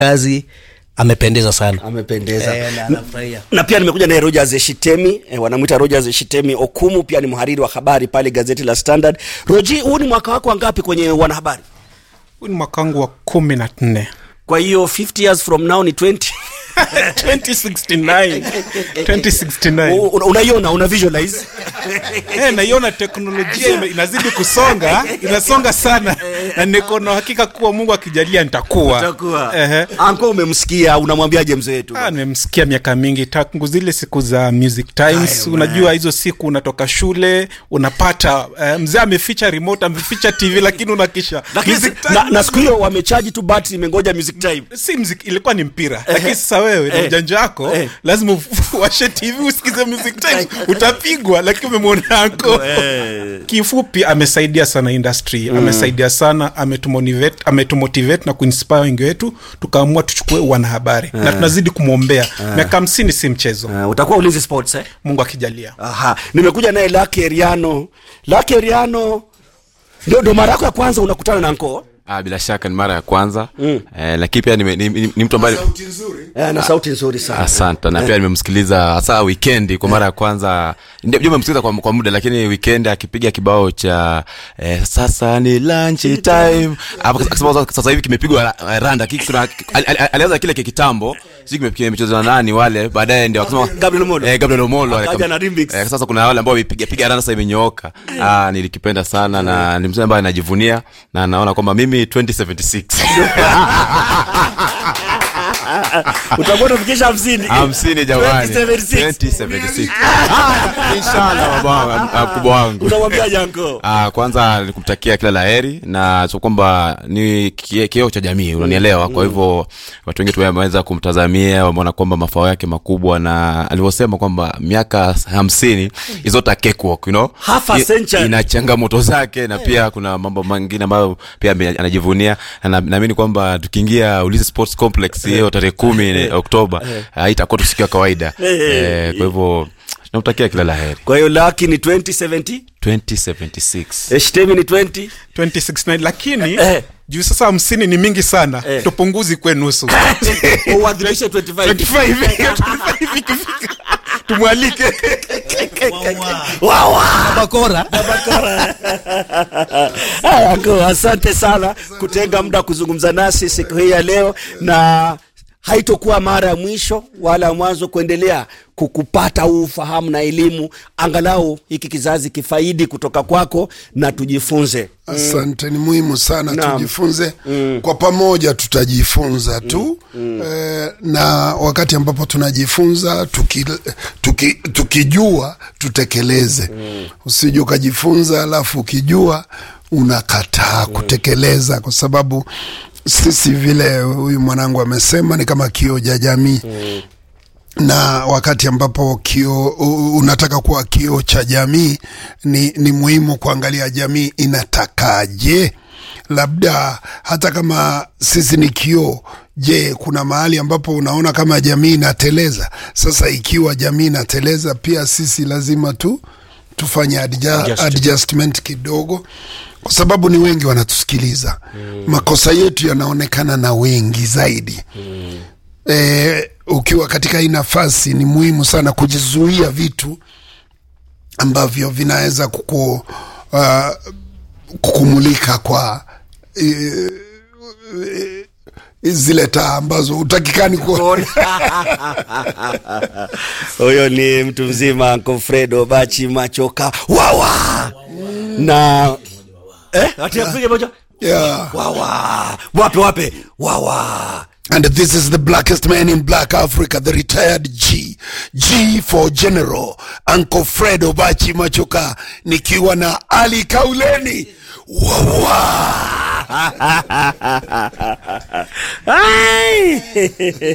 kazi amependeza sana amependeza Eh, na anafurahia. na pia nimekuja naye Rogers Eshitemi eh, wanamwita Rogers Eshitemi Okumu, pia ni mhariri wa habari pale gazeti la Standard. Roji, huu ni mwaka wako wangapi kwenye wanahabari? huu ni mwaka wangu wa kumi na nne Kwa hiyo 50 years from now ni 20 2069 2069 U- una- unaiona una visualize Eh, naiona teknolojia ime- inazidi kusonga inasonga sana na niko na hakika kuwa mungu akijalia nitakuwa utakuwa Ehe. anko umemsikia unamwambiaje mzee wetu Ah, nimemsikia miaka mingi tangu zile siku za music times Aya, unajua hizo siku unatoka shule unapata eh, mzee ameficha remote ameficha tv lakini unakisha lakini Music si- na, na siku hiyo wamechaji tu battery imengoja music time si mziki ilikuwa ni mpira lakini sasa wewe na Eh. ujanja wako Eh. lazima uwashe tv usikize music times utapigwa lakini umemwona yako kifupi amesaidia sana industry amesaidia sana ametumotivate ametumotivate na kuinspire wengi wetu tukaamua tuchukue wanahabari na tunazidi kumwombea miaka hamsini si mchezo uh, utakuwa ulinzi sports eh? mungu akijalia Aha, nimekuja naye Lucky Eriano. Lucky Eriano ndio ndo mara yako ya kwanza unakutana na Nkoo Ah, bila shaka ni mara ya kwanza mm. eh, lakini pia ni, ni, ni, ni mtu ambaye eh, na sauti nzuri sana. asante na pia nimemsikiliza hasa wikendi kwa mara ya kwanza ndio nimemsikiliza kwa, kwa muda lakini wikendi akipiga kibao cha eh, sasa ni lunch time Hapo akasema sasa- sasa hivi kimepigwa ra- randa Kiki kuna- ali- ali- alianza kile kiktambo sijui kime- kimechezwa na nani wale baadaye ndio akasema Gabriel Omolo. eh, Gabriel Omolo Akaja na remix. eh, sasa kuna wale ambao wamepiga piga randa sasa imenyooka ah nilikipenda sana na ni msanii ambaye anajivunia na naona kwamba mimi 2076 Utakuwa unafikisha 50. hamsini jamani 2076. 2076 inshallah baba mkubwa wangu Unamwambiaje Nkoo? Ah, kwanza nikumtakia kila laheri na so kwamba ni kie- kioo cha jamii unanielewa kwa hivyo watu wengi tumeweza kumtazamia wameona kwamba mafao yake makubwa na alivyosema kwamba miaka hamsini is not a cakewalk, you know? Half a I- century. ina changamoto zake na pia kuna mambo mengine ambayo pia ame- anajivunia na na- naamini kwamba tukiingia ulizi sports complex hiyo tarehe kumi ni oktoba ah, itakuwa tu siku ya kawaida Eh, kwa hivyo namtakia kila laheri Kwa hiyo Lucky ni 2070, 2076 Eshtemi ni 20. 2069 lakini Eh. juu sasa hamsini ni mingi sana Eh. tupunguzi kwe nusu Uadhimishe 25. 25 25 ikifika tumwalike Wawa. bakora Haya, Nkoo, asante sana kutenga muda kuzungumza nasi siku hii ya leo na haitokuwa mara ya mwisho wala ya mwanzo kuendelea kukupata huu ufahamu na elimu angalau hiki kizazi kifaidi kutoka kwako na tujifunze asante ni muhimu sana Naam. tujifunze kwa pamoja tutajifunza tu eh, na wakati ambapo tunajifunza tuki, tuki, tukijua tutekeleze usije ukajifunza alafu ukijua unakataa kutekeleza kwa sababu sisi vile huyu mwanangu amesema ni kama kioo cha jamii na wakati ambapo kio u- unataka kuwa kioo cha jamii ni, ni muhimu kuangalia jamii inatakaje labda hata kama sisi ni kioo je kuna mahali ambapo unaona kama jamii inateleza sasa ikiwa jamii inateleza pia sisi lazima tu tufanye adja, adjustment kidogo kwa sababu ni wengi wanatusikiliza mm. makosa yetu yanaonekana na wengi zaidi mm eh, ukiwa katika hii nafasi ni muhimu sana kujizuia vitu ambavyo vinaweza kuku, uh, kukumulika kwa eh, eh, zile taa ambazo utakikani ku huyo ni mtu mzima Kofredo Bachi Machoka wawa na eh, ati apige moja yeah. wawa wape wape wawa And this is the blackest man in black Africa, the retired G. G for General, Uncle Fred Obachi Machoka, nikiwa na Ali Kauleni. Wawa. Ai!